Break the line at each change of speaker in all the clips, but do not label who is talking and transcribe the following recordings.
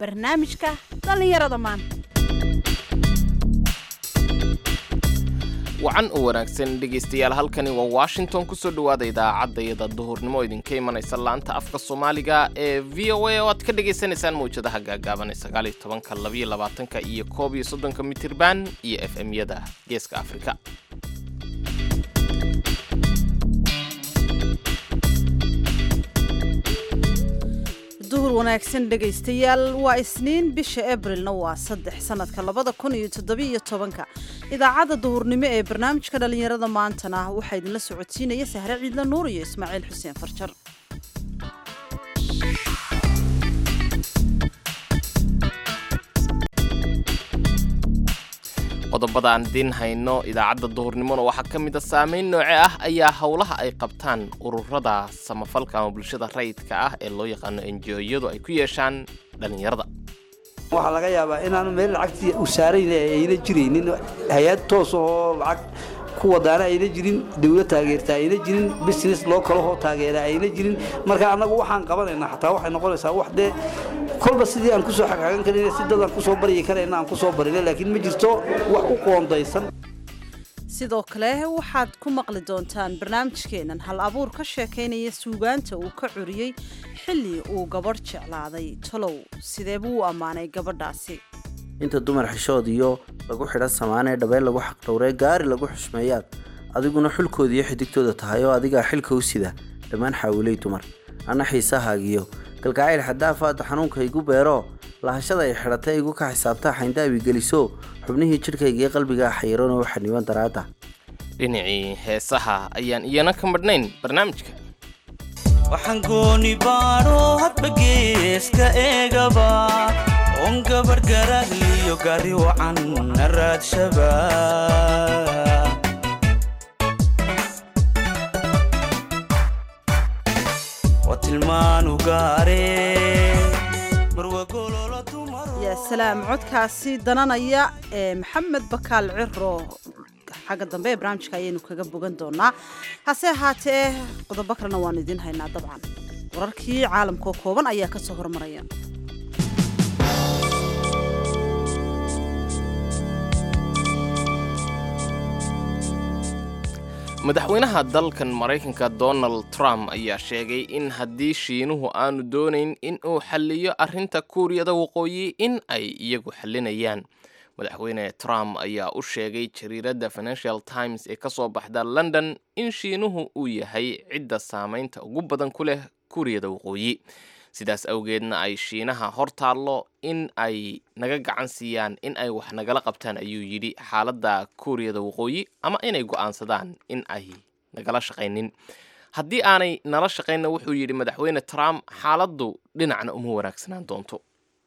barnaamijka dhallinyarada maanta
wacan u wanaagsan dhegaystayaal halkani waa washington kusoo dhowaada idaacadayada duhurnimo idinka imanaysa laanta afka soomaaliga ee v o a oo aad ka dhagaysanaysaan mawjadaha gaagaaban ee sagaaliyo tobanka labayo labaatanka iyo koob iyo soddonka mitirban iyo f m-yada geeska afrika
duhur wanaagsan dhegaystayaal waa isniin bisha abrilna waa saddex sanadka labada kun iyo toddobiiyo tobanka idaacadda duhurnimo ee barnaamijka dhallinyarada maantana waxaa idinla socodsiinaya sahre ciidla nuur iyo ismaaciil xuseen farjar
qodobada aan idiin hayno idaacadda duhurnimona waxaa ka mid a saameyn nooce ah ayaa howlaha ay qabtaan ururada samafalka ama bulshada rayidka ah ee loo yaqaano enjoyadu ay ku yeeshaan dhallinyarada
waxaa laga yaabaa inaanu meel lacagtii u saarayn ayna jiraynin hay-ad toos oo lacag ku wadaana ayna jirin dawlad taageerta ayna jirin business loo kalahoo taageera ayna jirin marka annagu waxaan qabanayna xataa waxay noqonaysaa wax dee kolba sidii aan kusoo xagxagan karin si dadaan kusoo baryi karayna aan kusoo barina laakiin ma jirto wax u qoondaysan
sidoo kale waxaad ku maqli doontaan barnaamijkeenan hal abuur ka sheekaynaya suugaanta uu ka curiyey xilli uu gabadh jeclaaday tolow sidee buu u ammaanay gabadhaasi
inta dumar xishood iyo lagu xidhan samaanee dhabeel lagu xaqdhowree gaari lagu xushmeeyaad adiguna xulkooda iyo xidigtooda tahay oo adigaa xilka u sida dhammaan xaawilay dumar anna xiisahaagiyo galgacayl xadaafaada xanuunka igu beero lahashada ay xidhatay igu ka xisaabtaa xayndaabi geliso xubnihii jidhkaygaee qalbigaa xayiranoo xaniban daraadda
dhinacii heesaha ayaan iyana ka madhnayn barnaamijka
waxaan gooni baadho hadba geeska eegaba oon gabar garagliyo gari wacan na raadshaba waa tilmaanu gaare marwagololo dumaro
yaa salaam codkaasi dananaya ee maxamed bakaal ciro xagga dambe ee barnaamijka ayaynu kaga bogan doonaa hase ahaatee qodobo kalena waanu idiin haynaa dabcan wararkii caalamkao kooban ayaa ka soo hormaraya
madaxweynaha dalkan maraykanka donald trump ayaa sheegay in haddii shiinuhu aanu doonayn in uu xalliyo arrinta kuuriyada waqooyi in ay iyagu xallinayaan madaxweyne trump ayaa u sheegay jariiradda financial times ee ka soo baxda london in shiinuhu uu yahay cidda saamaynta ugu badan ku leh kuuriyada waqooyi sidaas awgeedna ay shiinaha hor taallo in ay naga gacan siiyaan in ay wax nagala qabtaan ayuu yidhi xaaladda kuuriyada waqooyi ama inay go'aansadaan in ay nagala shaqaynin haddii aanay nala shaqaynna wuxuu yidhi madaxweyne trump xaaladdu dhinacna uma wanaagsanaan doonto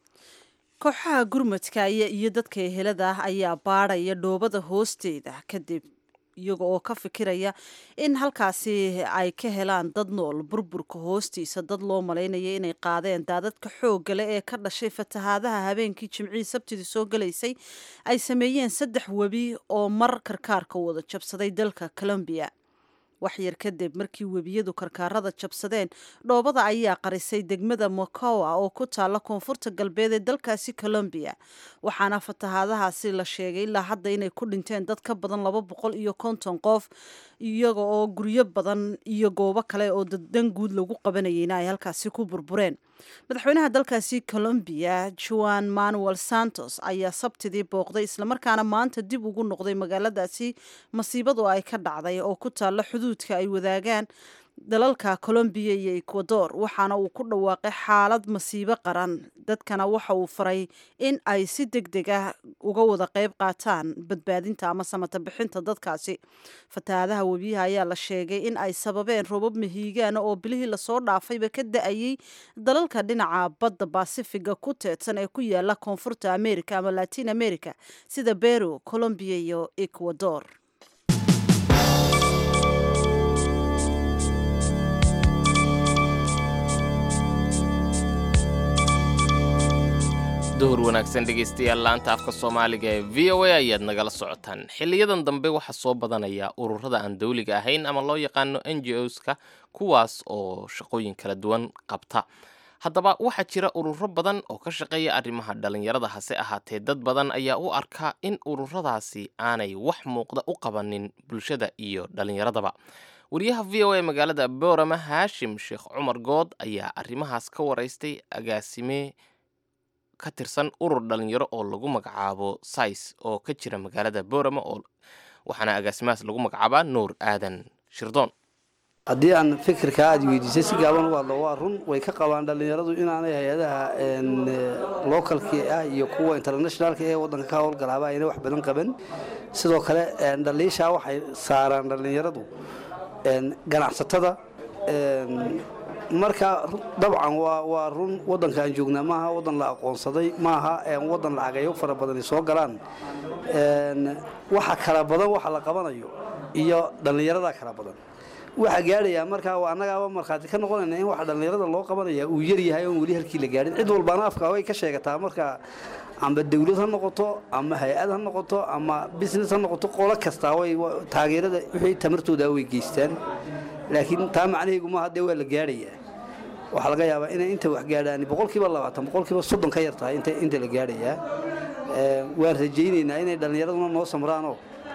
kooxaha gurmadka iyo dadka ehelada ah ayaa baadhaya dhoobada hoosteeda kadib iyaga oo ka fikiraya in halkaasi ay ka helaan dad nool burburka hoostiisa dad loo malaynaya inay qaadeen daadadka xoogga leh ee ka dhashay fatahaadaha habeenkii jimcihii sabtidii soo galaysay ay sameeyeen saddex webi oo mar karkaarka wada jabsaday dalka colombiya waxyar kadib markii webiyadu karkaarada jabsadeen dhoobada ayaa qarisay degmada mocowa oo ku taalla koonfurta galbeed ee dalkaasi colombiya waxaana fatahaadahaasi la sheegay ilaa hadda inay ku dhinteen dad ka badan laba boqol iyo konton qof iyaga oo guryo badan iyo goobo kale oo dan guud lagu qabanayeyna ay halkaasi ku burbureen madaxweynaha dalkaasi colombiya juan manuel santos ayaa sabtidii booqday islamarkaana maanta dib ugu noqday magaaladaasi masiibadu ay ka dhacday oo ku taalla xuduudka ay wadaagaan dalalka colombiya iyo ecuador waxaana uu ku dhawaaqay xaalad masiibo qaran dadkana waxa uu faray in ay si deg deg ah uga wada qayb qaataan badbaadinta ama samata bixinta dadkaasi fatahaadaha webiyaha ayaa la sheegay in ay sababeen robab mahiigaana oo bilihii lasoo dhaafayba ka da-ayay dalalka dhinaca badda basifiga ku teedsan ee ku yaala koonfurta america ama latin america sida beru colombiya iyo ecuador
duhur wanaagsan dhegaystayaal laanta afka soomaaliga ee v o a ayaad nagala socotaan xiliyadan dambe waxaa soo badanaya ururada aan dawliga ahayn ama loo yaqaano n g oska kuwaas oo shaqooyin kala duwan qabta haddaba waxaa jira ururo badan oo ka shaqeeya arrimaha dhallinyarada hase ahaatee dad badan ayaa u arkaa in ururadaasi aanay wax muuqda u qabanin bulshada iyo dhallinyaradaba wariyaha v o a magaalada boorama haashim sheekh cumar good ayaa arrimahaas ka waraystay agaasime ka tirsan urur dhallinyaro oo lagu magacaabo sais oo ka jira magaalada boorama oo waxaana agaasimahaas lagu magacaabaa nuur aadan shirdoon
haddii aan fikirka aad weydiisay si gaaban u hadlo waa run way ka qabaan dhallinyaradu inaanay hay-adaha localki ah iyo kuwa internationalka ee waddanka ka howlgalaaba ayna wax badan qaban sidoo kale dhaliishaa waxay saaraan dhallinyaradu ganacsatada marka dabcan waa run waddanka aan joognaa maaha waddan la aqoonsaday maaha waddan lacagayo fara badani soo galaan waxa kala badan waxa la qabanayo iyo dhallinyarada kala badan waxaa gaadhayaa markaa annagaaba markhaati ka noqonayna in waxa dhallinyarada loo qabanaya uu yaryahay oon weli halkii la gaadhin cid walbaana afka way ka sheegataa marka amba dawlad ha noqoto ama hay-ad ha noqoto ama business ha noqoto qolo kastaa way taageerada wixii tamartooda way geystaan laakiin taa macnaheegu maaha dee waa la gaadhayaa waxaa laga yaabaa inay inta wax gaadhaan boqolkiiba labaatan boqolkiiba soddon ka yar tahay inta la gaadhayaa waan rajaynaynaa inay dhallinyaraduna noo samraanoo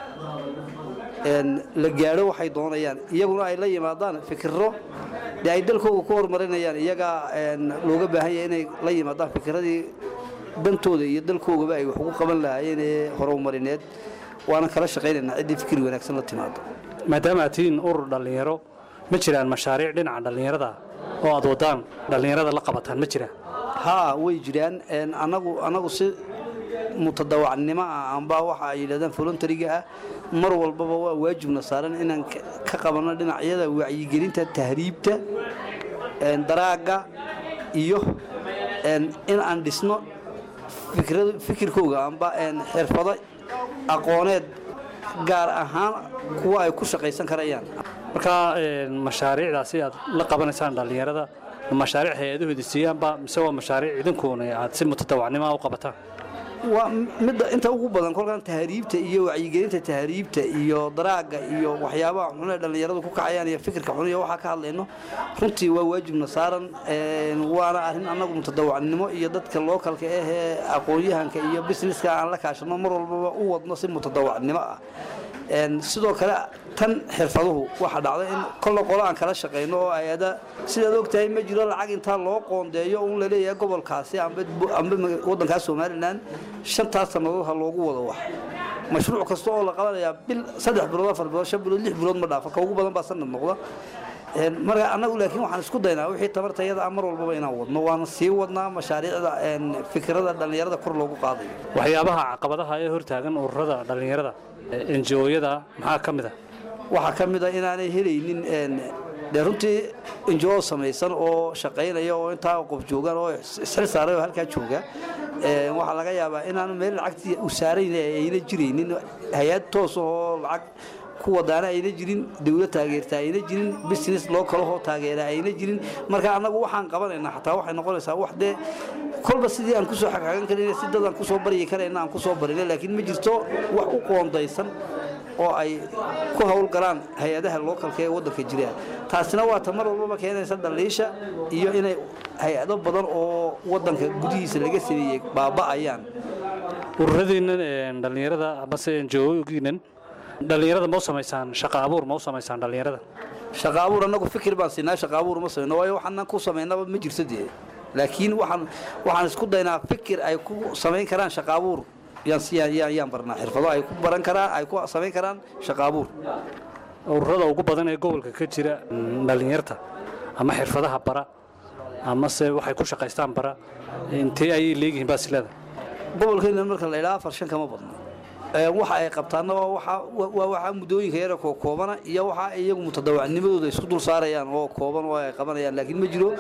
la gaadho waxay doonayaan iyaguna ay la yimaadaan fikiro dee ay dalkooga ku horumarinayaan iyagaa looga baahan yahay inay la yimaadaan fikiradii dantooda iyo dalkoogaba ay wax ugu qaban lahaayeen ee horumarineed waana kala shaqaynaynaa ciddii fikir wanaagsan la timaado
maadaama aad tihiin urur dhallinyaro ma jiraan mashaariic dhinaca dhallinyarada oo aad wadaan dhallinyarada la qabataan ma jiraan
haa way jiraan anagu anagu si mutadawacnimo ah amba waxa ay yidhahdaan voluntariga ah mar walbaba waa waajibna saaran inaan ka qabanno dhinacyada wacyigelinta tahriibta daraaga iyo in aan dhisno fikirkooga amba xirfado aqooneed gaar ahaan kuwa ay ku shaqaysan karayaan
markaa mashaariicdaasi aad la qabanaysaan dhallinyarada mashaariic hay-adahooda siiyaanba mise waa mashaariic idinkuuna aad si mutadawacnimoa u qabataan
waa midda inta ugu badan kolkan tahriibta iyo wacyigelinta tahriibta iyo daraaga iyo waxyaabaha xun ee dhallinyaradu ku kacayaan iyo fikirka xun iyo waxaa ka hadlayno runtii waa waajibna saaran waana arrin annagu mutadawacnimo iyo dadka lookalka ah ee aqoon-yahanka iyo businesska aan la kaashano mar walbaba u wadno si mutadawacnimo ah sidoo kale tan xirfaduhu waxaa dhacda in kolla qolo aan kala shaqayno oo hay-ada sidaad ogtahay ma jiro lacag intaa loo qoondeeyo un laleeyahay gobolkaasi amba waddankaas somalilan shantaas sannadood ha loogu wado wax mashruuc kasta oo la qabanayaa bil saddex bilood afar bilood shan bilood lix bilood ma dhaafa ka ugu badan baa sanad noqda marka annagu laakiin waxaan isku daynaa wixii tamartayada ah mar walbaba inaan wadno waana sii wadnaa mashaariicda fikirada dhallinyarada kor loogu qaadayo
waxyaabaha caqabadaha ee hortaagan ururada dhallinyarada enjooyada maxaa ka mid a
waxaa ka mid a inaanay helaynin dee runtii injoo samaysan oo shaqaynaya oo intaa qof joogaan oo isxil saaray oo halkaa jooga waxaa laga yaabaa inaanu meel lacagtii u saarayn ayna jiraynin hay-ad toos oo lacag ku wadaana ayna jirin dawlad taageerta ayna jirin business loo kalahoo taageera ayna jirin marka annagu waxaan qabanaynaa xataa waxay noqonaysaa wax dee kolba sidii aan kusoo xagxagan karayna si dad aan kusoo baryi karayna aan kusoo barina laakiin ma jirto wax u qoondaysan oo ay ku howlgalaan hay-adaha lookalka ee waddanka jira taasina waa ta mar walbaba keenaysa dhaliisha iyo inay hay-ado badan oo waddanka gudihiisa laga sameeyey baaba'ayaan
ururadiinnan dhallinyarada amase enjoogiinan dhallinyarada ma u samaysaan shaqa abuur ma u samaysaan dhallinyarada
shaqa abuur annagu fikir baan siinaa shaqa abuur ma samayno waayo waxaanan ku samaynaba ma jirto dee laakiin waxaan waxaan isku daynaa fikir ay ku samayn karaan shaqa abuur yaan barnaa xirfado ay ku baran karaan ay ku samayn karaan shaqa abuur
ururada ugu badan ee gobolka ka jira dhallinyarta ama xirfadaha bara amase waxay ku shaqaystaan bara intee ayay leegihiin baa silada
gobolkeena marka la idhaha afar shan kama badno waxa ay qabtaanna waa waxaa muddooyinka yara koo koobana iyo waxa iyagu mutadawacnimadooda isku dul saarayaan oo kooban oo ay qabanayaan laakiin ma jiro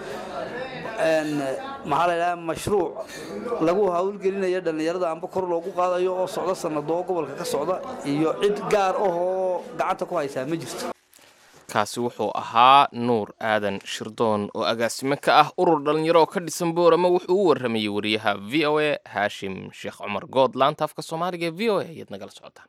maxaa la idhaha mashruuc lagu hawlgelinaya dhallinyarada amba kor loogu qaadayo oo socdo sanado oo gobolka ka socda iyo cid gaar ah oo gacanta ku haysaa ma jirto
kaasi wuxuu ahaa nuur aadan shirdoon oo agaasime ka ah urur dhallinyaro oo ka dhisan boorama wuxuu u warramayey wariyaha v o a haashim sheekh cumar good laanta afka soomaaliga ee v o a ayaad nagala socotaan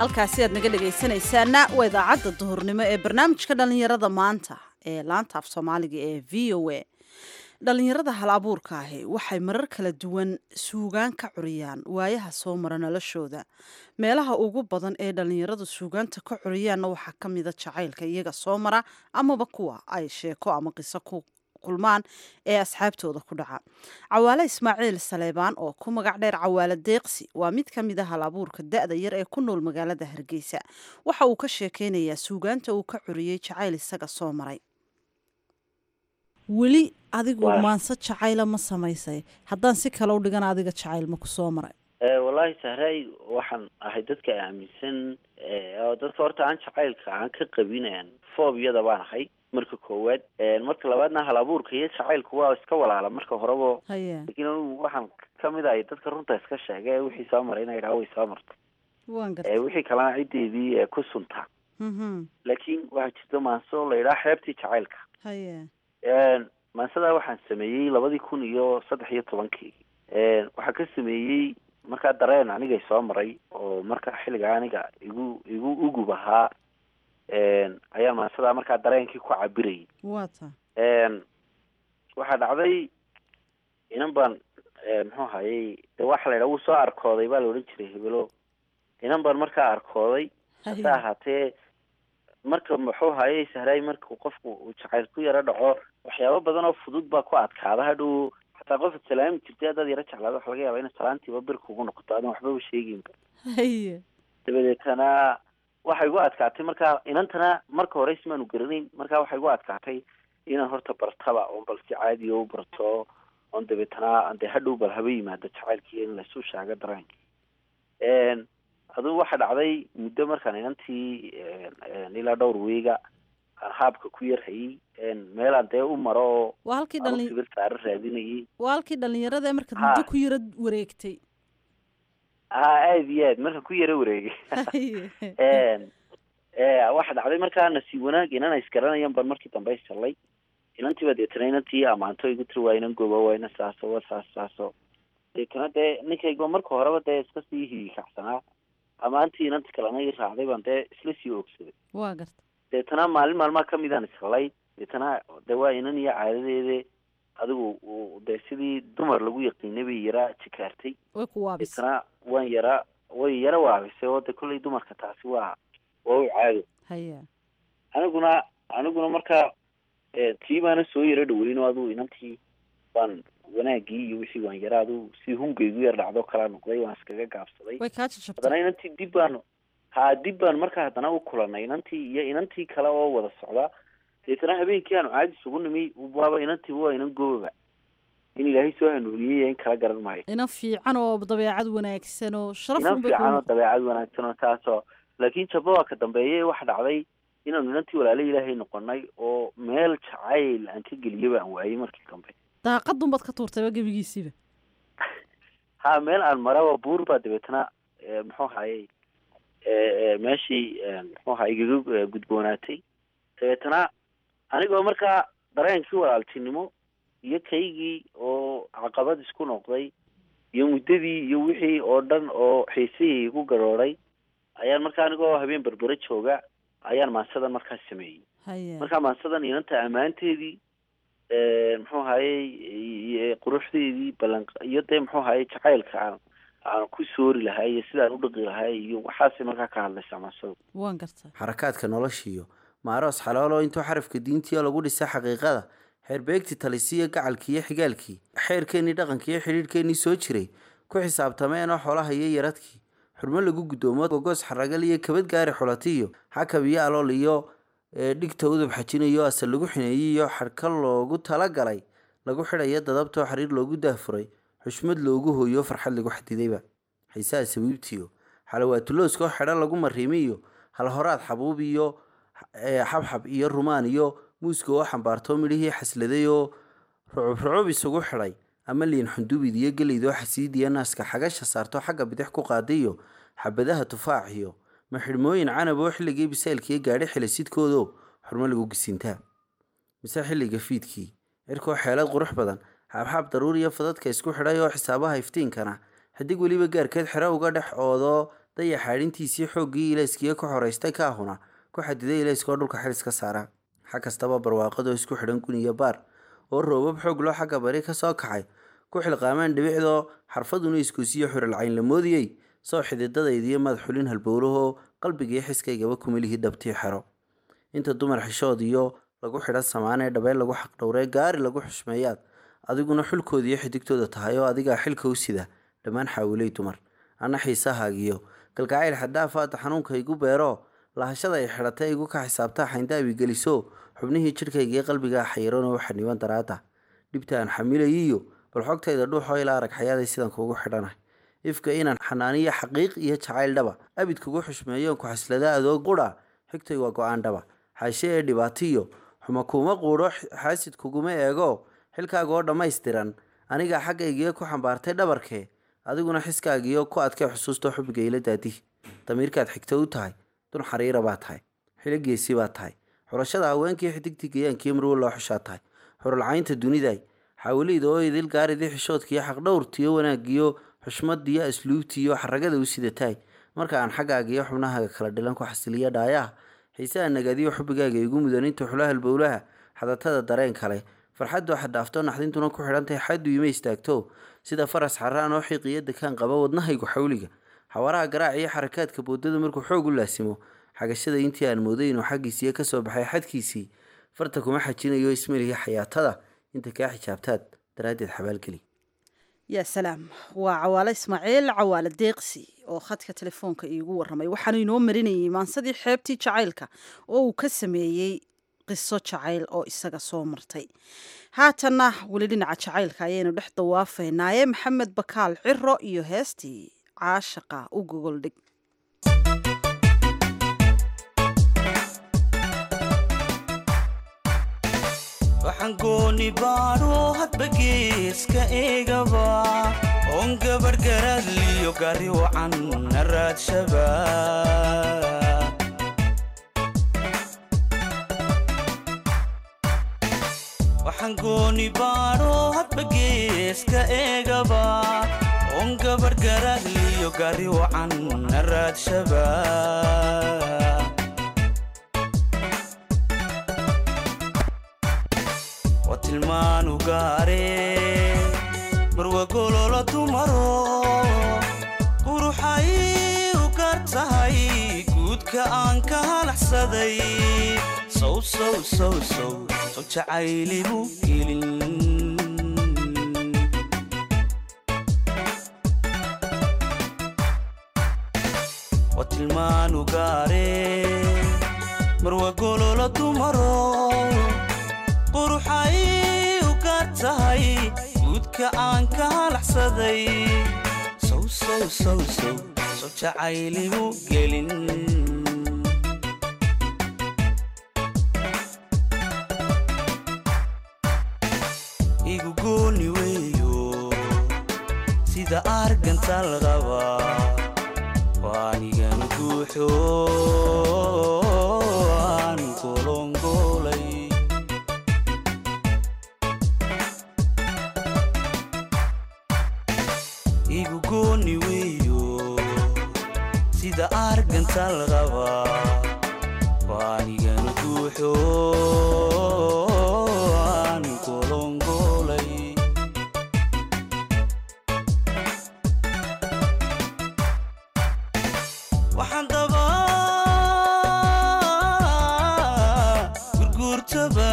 halkaasi aad naga dhegaysanaysaana waa idaacadda duhurnimo ee barnaamijka dhallinyarada maanta ee laanta af soomaaliga ee v o a dhallinyarada hal abuurka ahi waxay marar kala duwan suugaan ka curiyaan waayaha soo mara noloshooda meelaha ugu badan ee dhallinyaradu suugaanta ka curiyaanna waxaa ka mida jacaylka iyaga soo mara amaba kuwa ay sheeko ama qiso ku kulmaan ee asxaabtooda ku dhaca cawaale ismaaciil saleebaan oo ku magac dheer cawaale deeqsi waa mid ka mid a hal abuurka da-da yar ee ku nool magaalada hargeysa waxa uu ka sheekeynayaa suugaanta uu ka curiyey jacayl isaga soo maray weli adigu maanse jacayla ma samaysay haddaan si kale u dhigan adiga jacayl ma ku soo maray
wallaahi sahray waxaan ahay dadka aaminsan oo dadka horta aan jacaylka aan ka qabin foobiyada baan ahay marka koowaad marka labaadna hal abuurka iyo jacaylku waa iska walaala marka horeba
haya
laakiin anigu waxaan kamid ahay dadka runta iska sheega ee wixii soo maray ina idhaha way soo martay
waan
ee
gartay
wixii kalena ciddeedii ee ku sunta
Mhm.
laakiin waxaa jirta maanso la yidhaha xeebtii jacaylka
haya
maansadaa waxaan sameeyey labadii kun iyo saddex iyo tobankii waxaa ka sameeyey markaa dareen anigay soo maray oo markaa xilliga aniga igu igu ugub ahaa ayaa maansadaa markaa dareenkii ku cabirayay
waa ta
waxaa dhacday inan baan muxuu ahayey de waxa la yidhaha wuu soo arkooday baa la odhan jiray hebelo inan baan markaa arkooday hase
Haya.
ahaatee marka muxuu hayay sahraay marka qofku uu jacayl ku yaro dhaco waxyaabo badan oo fudud baa ku adkaada hadhow xataa qofka salaami jirtay haddaad yaro jeclaado waxa laga yaaba ina salaantiiba bir kugu noqoto aadan waxbaba sheeginba
haya
dabadeetana waxay igu adkaatay markaa inantana marka hore ismaanu garanayn markaa waxay igu adkaatay inaan horta bartaba oon bal si caadiya u barto oon dabeetana dee hadhow bal haba yimaado jacaylkii in laysu shaago dareenki adugu waxa dhacday muddo markaan inantii ilaa dhowr weega aan haabka ku yarhayay meelaan dee u maro oo
waa halkii
aan
dhalin
sibir saaro raadinayay
waa halkii dhallinyarada ee markaad
Ha.
muddo ku yara wareegtay
ha aad iyo aad markaan ku yaro wareegay
Haya.
waxa dhacday markaa nasiib wanaag inana isgaranayaan baan markii dambe isallay inantiiba deetana inantii amaanto igu tiri waa inan gooba waa ina saaso waa saas saaso deetana dee ninkayga marka horeba dee iska sii hiikacsanaa amaantii inanti kalena ii raacday baan dee isla sii ogsaday
waa garta
deetana maalin maalmaha kamidaan isallay deetana de waa inan iyo caadadeede adigu uu dee sidii dumar lagu yaqiinay bay yaraa jikaartay
way ku waabis
deetana waan yara way yara waabisay oo de kolley dumarka taasi waa waa u caado
haya
aniguna aniguna markaa tii baana soo yaro dhaweyn oo aduu inantii baan wanaagii iyo wixii waan yara aduu si hungaygu yar dhacdo kala noqday waan iskaga gaabsaday
way kaa jajabtay
haddana inantii dib baan ha dib baan markaa haddana u kulanay inantii iyo inantii kale oo wada socda deetana habeenkii aanu caadi isugu nimi waaba inantiiba waa inan goobaba in ilaahay soo hanuuniyey in kala garan maayo
inan fiican oo dabeecad wanaagsan oo sharaf
inan
unbay
fiican oo
ku
dabeecad wanaagsan oo taasoo laakiin jabba waa ka dambeeye waxa dhacday inaanu inantii walaalo ilaahay noqonay oo meel jacayl aan ka geliyaba aan waayey markii dambe
daaqadun baad ka tuurtayba gebigiisiiba
ha meel aan maraba buur baa dabeetana eh, muxuu hayay meeshii eh, muxuu ahaa igaga eh, gudboonaatay dabeetana anigoo markaa dareenkii walaaltinimo iyo kaygii oo caqabad isku noqday iyo muddadii iyo wixii oo dhan oo xiisihii igu garooray ayaan markaa anigoo habeen berbere jooga ayaan maansadan markaa sameeyey
haya
markaa maansadan inanta ammaanteedii muxuu ahayey iyo quruxdeedii ballan iyo dee muxuu ahayey jacaylka aan aan ku soori lahay iyo sidaan u dhaqi lahay iyo waxaasay markaa ka hadlaysaa maansadu
waan garta
xarakaadka noloshiiyo maaroos xaloolo intuu xarafka diintiio lagu dhisay xaqiiqada xeerbeegtii talisiyo gacalkii iyo xigaalkii xeerkeennii dhaqankii iyo xidhiidhkeennii soo jiray ku xisaabtameen oo xoolaha iyo yaradkii xurmo lagu guddoomo gogoos xaragal iyo kabad gaari xulatiyo xakab iyo alool iyo ee, dhigta udub xajinayo asal lagu xineeyey iyo xadhka loogu talagalay lagu xidhayo dadabtoo xariir loogu daafuray xushmad loogu hooyo farxad lagu xadidayba xiisaha sabiibtiyo xalawaatulooskoo xedho lagu mariimiyo halhoraad xabuub iyo ee, xabxab iyo rumaan iyo muuska oo xambaarto midhihii xasladay oo rucub rucub isugu xidhay ama liin xundubid iyo geleydoo xasiidiya naaska xagasha saarto xagga bidix ku qaadiyo xabadaha tufaax iyo maxidhmooyin canab oo xilligii bisaylkiiyo gaadhi xilisidkoodo xurmo lagu gisintaa mise xilliga fiidkii cirkoo xeelad qurux badan xaabxaab daruur iyo fadadka isku xidhay oo xisaabaha iftiinkana xidig weliba gaarkeed xero uga dhex oodo dayaxaadhintiisii xooggii ilayskiiyo ku xoraystay kaahuna ku xadiday ilayskoo dhulka xilis ka saara xag kastaba barwaaqadoo isku xidhan gun iyo baar oo roobab xoog loo xagga bari ka soo kacay ku xilqaamaan dhibicdoo xarfaduna iskuusiyo xuralcayn la moodiyey soo xididadaydiyo madax xulin halbowlahoo qalbigii xiskaygaba kumilihii dhabtii xero inta dumar xishood iyo lagu xidhan samaanee dhabeel lagu xaqdhowree gaari lagu xushmeeyaad adiguna xulkoodiiyo xidigtooda tahay oo adigaa xilka u sida dhammaan xaawiley dumar anna xiisahaagiyo kalgacayl xadaafaada xanuunka igu beero lahashada ay xidhatay igu ka xisaabtaa xayndaabi geliso xubnihii jidhkaygiio qalbigaa xayiranoo xaniban daraada dhibta aan xamilayiyo bal xogtayda dhuuxoo ilaa arag xayaaday sidan kuugu xidhanah ifka inaan xanaaniyo xaqiiq iyo jacayl dhaba abid kugu xushmeeyoon ku xaslada adoo qudha xigtay waa go-aan dhaba xaashe ee dhibaatiyo xuma kuuma quudho xaasid kuguma eego xilkaaga oo dhammaystiran anigaa xaggaygiyo ku xambaartay dhabarkee adiguna xiskaagiyo ku adkay xusuusta xubiga ila daadih damiirkaad xigto u tahay dun xariira baa tahay xiligeesi baa tahay xulashada haweenkii xidigtii gayaankii marwo loo xushaa tahay xuralcaynta duniday xaawileyda oo idil gaaridii xishoodkiiyo xaqdhowrtiyo wanaagiyo xushmadiyo asluubtiiyo xaragada u sidatahay marka aan xaggaagiyo xubnahaaga kala dhilan ku xasiliya dhaayaha xiisaha nagaadiyo xubigaaga igu mudan inta xulahal bowlaha xadatada dareen kale farxaddu xadhaafto naxdintuna ku xidhantahay xaddu ima istaagto sida faras xaraan oo xiiqiyo dekaan qaba wadnahaygu xawliga xawaraha garaac iyo xarakaadka boodada markuu xoog u laasimo xagashada intii aan mooday inuu xaggiisiiyo kasoo baxay xadkiisii farta kuma xajinayo ismelihi xayaatada inta kaa xijaabtaad daraaddeed xabaalgeli
yaa salaam waa cawaale ismaaciil cawaale deeqsi oo khadka telefoonka iigu waramay waxaanu inoo marinayay maansadii xeebtii jacaylka oo uu ka sameeyey qiso jacayl oo isaga soo martay haatanna weli dhinaca jacaylka ayaynu dhex dawaafaynaaye maxamed bakaal ciro iyo heestii caashaqa u gogoldhig
waxaan gooni baadho hadba geeska eegaba oon gabarh garaadliyo gari wacan na raadshaba waxaan gooni baadho hadba geeska eegaba oon gabarh garaadliyo gari wacan na raadshaba waa tilmaanu gaare marwa gololo dumaro quruxay u gaar tahay guudka aan ka halaxsaday sow sow sow sow sow jacayligu gelin waa tilmaanu gaare marwa gololo dumaro quruxay u gaar tahay guudka aan ka halaxsaday sow sow sow sow sow jacayligu gelin igu gooni weeyo sida argantal qaba waanigan guuxo aan golongolay igu gooni weeyo sida argantal qaba waanigan guuxo aan golongolay waxaan daba gurguurtaba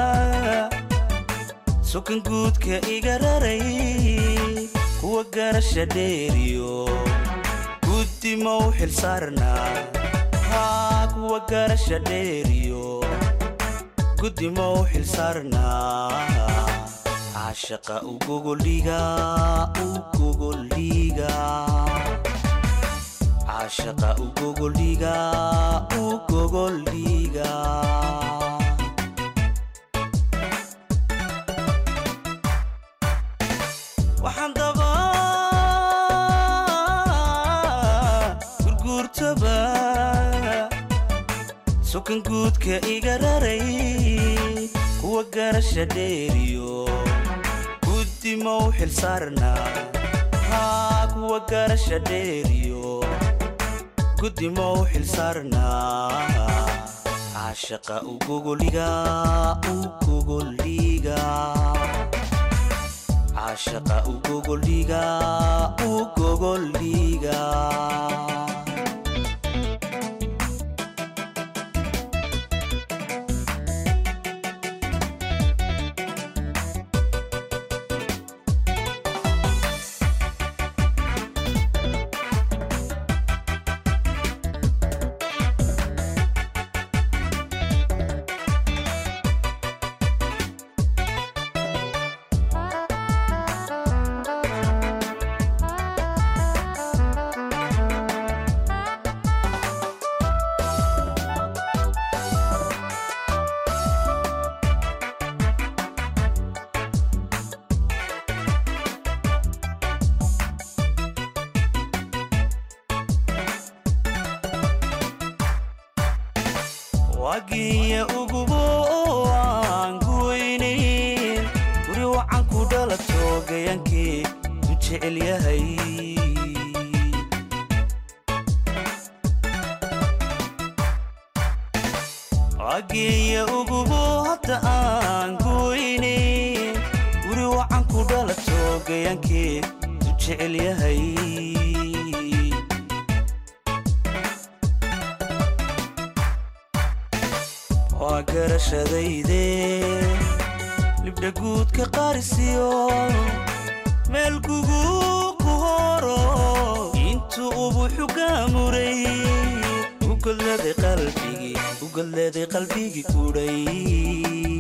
sukan guudka iga raray kuwa garasha dheeriyo guddima u xilsaarnaa haa kuwa garasha dheeriyo guddima u xilsaarnaa caashaqa u gogoldhiga u gogoldhiga caashaqa u gogoldhiga u gogoldhiga waxaan daba gurguurtaba sukan guudka iga raray kuwa garasha dheeriyo guddima u xilsaarnaa haa kuwa garasha dheeriyo gudimo u xilsaarnaa caashaqa u gogoliga u gogoliga caashaqa u gogoliga u gogoliga wagiya ugubo oo aan guweynayn guri wacan ku dhalato gayankii u jecel yahay wagiya ugubo hadda aan guweynayn guri wacan ku dhalato gayankii u jecel yahay waa garashadayde libdha guudka qarisiyo meel gugu ku horo intuu ubuxu gaamuray ugodleeday qalbigii ugodleeday qalbigii kudhay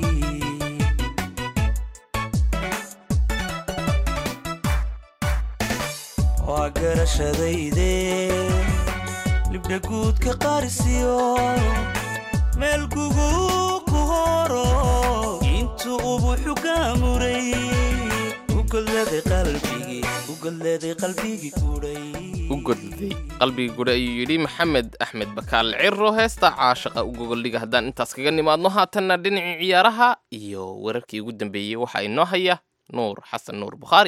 waa garashadayde libdha guudka qarisiyo meel gugu ku horo intuu ubuxu gaamuray ugodleeday qalbigii ugodleeday qalbigii kudhay
u godday qalbiga gudhe ayuu yidhi maxamed axmed bakaal ciro heesta caashaqa u gogoldhiga haddaan intaas kaga nimaadno haatanna dhinacii ciyaaraha iyo wararkii ugu dambeeyey waxaa inoo haya nuur xasan nuur bukhaari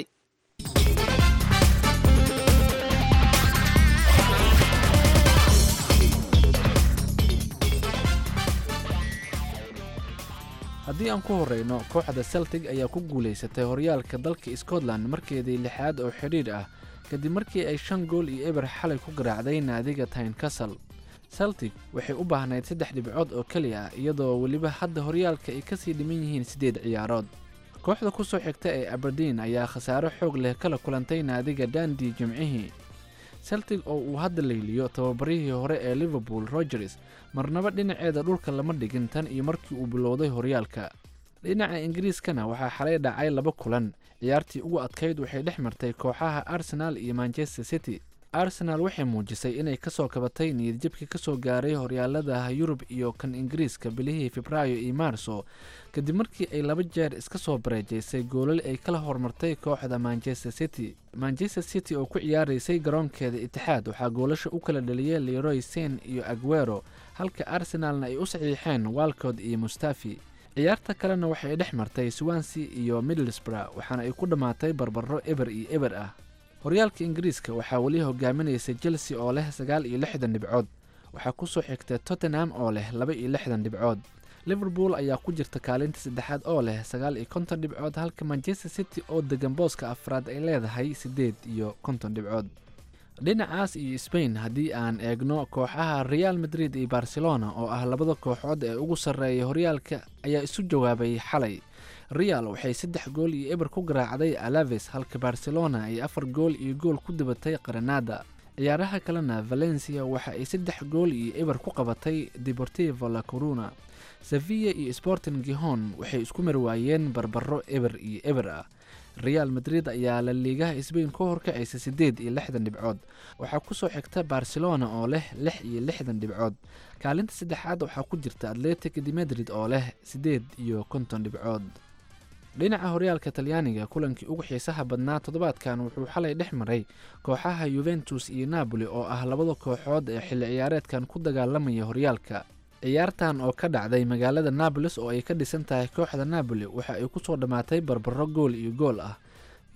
haddii aan ku horreyno kooxda celtig ayaa ku guulaysatay horyaalka dalka scotland markeedii lixaad oo xidhiidh ah kadib markii ay shan gool iyo eber xalay ku garaacday naadiga tynecastle celtic waxay u baahnayd saddex dhibcood oo keliya ah iyadoo weliba hadda horyaalka ay kasii dhiman yihiin siddeed ciyaarood kooxda ku soo xigta ee aberdeen ayaa khasaaro xoog leh kala kulantay naadiga dandi jimcihii celtic oo uu hadda layliyo tababarihii hore ee liverpool rogers marnaba dhinaceeda dhulka lama dhigin tan iyo markii uu bilowday horyaalka dhinaca ingiriiskana waxaa xalay dhacay laba kulan ciyaartii ugu adkayd waxay dhex martay kooxaha arsenal iyo manchester city arsenal waxay muujisay inay kasoo kabatay niyadjabkii kasoo gaaray horyaalada yurub iyo kan ingiriiska bilihii febraayo iyo maarso kadib markii ay laba jeer iska soo bareejaysay goolal ay kala hormartay kooxda manchester city manchester city oo ku ciyaaraysay garoonkeeda itixaad waxaa goolasha u kala dhaliyay leroy sen iyo aguero halka arsenalna ay u saxiixeen walcod iyo mustafi ciyaarta kalena waxay dhex martay swansea iyo middlesbrough waxaana ay ku dhammaatay barbaro eber iyo eber ah horyaalka ingiriiska waxaa weli hogaaminaysa chelsea oo leh sagaal iyo lixdan dhibcood waxaa kusoo xigta tottenham oo leh laba iyo lixdan dhibcood liverpool ayaa ku jirta kaalinta saddexaad oo leh sagaal iyo konton dhibcood halka manchester city oo degan booska afraad ay leedahay siddeed iyo konton dhibcood dhinacaas iyo sbain haddii aan eegno kooxaha real madrid iyo barcelona oo ah labada kooxood ee ugu sarreeya horyaalka ayaa isu jawaabay xalay real waxay saddex gool iyo eber ku garaacday alaves halka barcelona ay afar gool iyo gool ku dabatay qaranada ciyaaraha kalena valencia waxa ay saddex gool iyo eber ku qabatay deportivo la coruna sevilla iyo sporting gihon waxay isku marwaayeen barbaro eber iyo eber ah real madrid ayaa la liigaha sbain ku horkacaysa siddeed iyo lixdan dhibcood waxaa kusoo xigta barcelona oo leh lix iyo lixdan dhibcood kaalinta saddexaad waxaa ku jirta atletic de madrid oo leh siddeed iyo konton dhibcood dhinaca horyaalka talyaaniga kulankii ugu xiisaha badnaa toddobaadkan wuxuu xalay dhex maray kooxaha yuventus iyo napoli oo ah labada kooxood ee xilli ciyaareedkan ku dagaalamaya horyaalka ciyaartan oo ka dhacday magaalada nabolis oo ay ka dhisan tahay kooxda napoli waxa ay kusoo dhammaatay barbaro gool iyo gool ah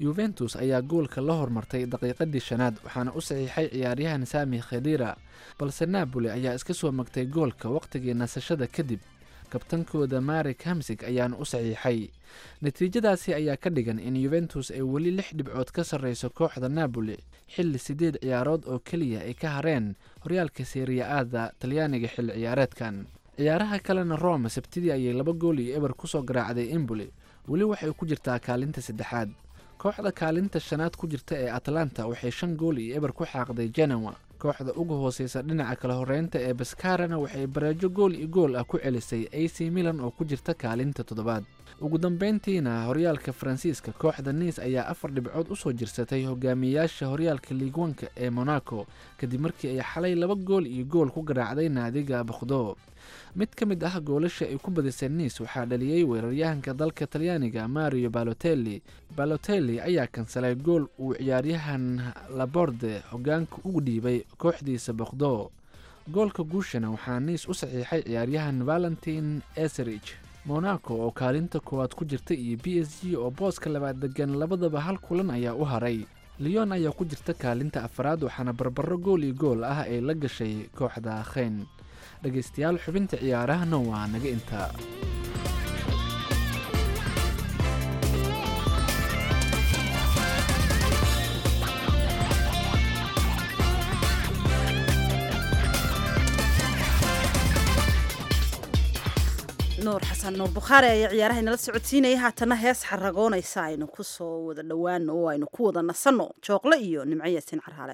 yuventus ayaa goolka la hormartay daqiiqadii shanaad waxaana u saxiixay ciyaaryahan sami khedira balse napoli ayaa iska soo magtay goolka wakhtigii nasashada kadib kabtankooda marik hamsig ayaana u saxiixay natiijadaasi ayaa ka dhigan in yuventus ay weli lix dhibcood ka sarreyso kooxda napoli xilli siddeed ciyaarood oo keliya ay ka hareen horyaalka seriya-aada talyaaniga xilli ciyaareedkan ciyaaraha kalena roma sabtidii ayay laba gool iyo eber kusoo garaacday emboli weli waxay ku jirtaa kaalinta saddexaad kooxda kaalinta shanaad ku jirta ee atlanta waxay shan gool iyo eber ku xaaqday genewa kooxda uga hooseysa dhinaca kala horeynta ee baskarana waxay bareejo gool iyo gool ah ku celisay a c milan oo ku jirta kaalinta toddobaad ugu dambeyntiina horyaalka faransiiska kooxda niis ayaa afar dhibcood usoo jirsatay hogaamiyayaasha horyaalka liigwanka ee monaco kadib markii ay xalay laba gool iyo gool ku garaacday naadiga bakhdo mid ka mid ah goolasha ay ku badisay niis waxaa dhaliyey weeraryahanka dalka talyaaniga mario balotelli balotelli ayaa kansalay gool uu ciyaaryahan laborde hogaanka ugu dhiibay kooxdiisa bakhdo goolka guushana waxaa niis u saxiixay ciyaaryahan valentin eserich monaco oo kaalinta koowaad ku jirta iyo b s g oo booska labaad degan labadaba hal kulan ayaa u haray leon ayaa ku jirta kaalinta afaraad waxaana barbaro gool iyo gool ah ay la gashay kooxda kheyn dhegaystayaal xubinta ciyaarahana waa naga intaa
nuur xasan nuur bukhaari ayaa ciyaaraha inala socodsiinaya haatana hees xaragoonaysa aynu ku soo wada dhowaano oo aynu ku wada nasanno jooqle iyo nimco yaasiin carhaale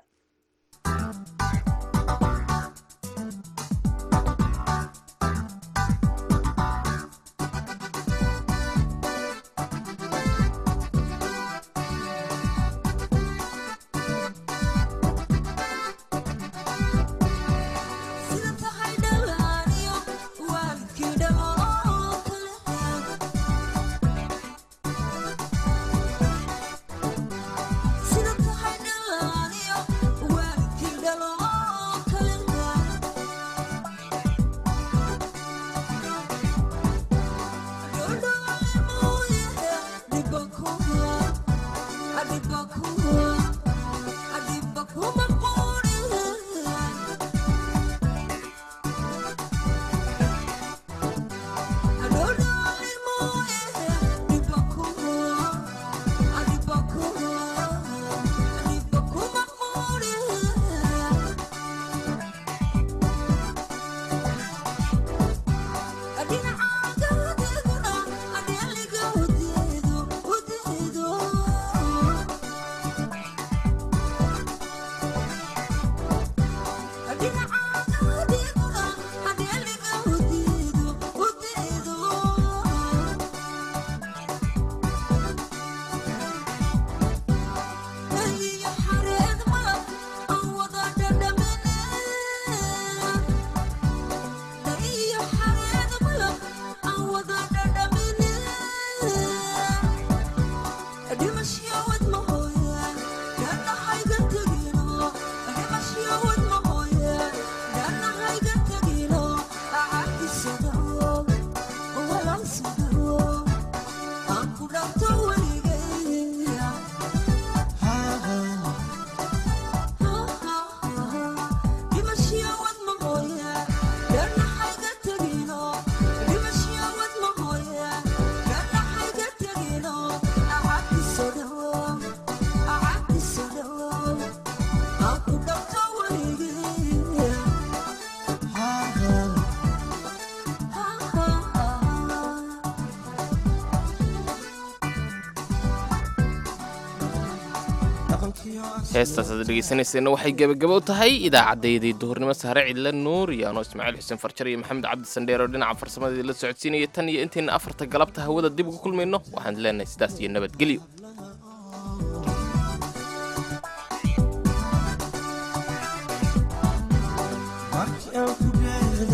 heestaas aad dhegeysanayseena waxay gebagabo tahay idaacaddayday duhurnimo sahre cidla nuur iyo anoo ismaaciil xuseen farjar iyo maxamed cabdi sandheer oo dhinaca farsamadii la socodsiinaya tan iyo intayna afarta galabta hawada dib ugu kulmayno waxaan leenahay sidaas iyo nabadgelyo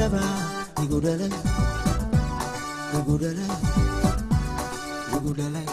Igudalay, igudalay, igudalay.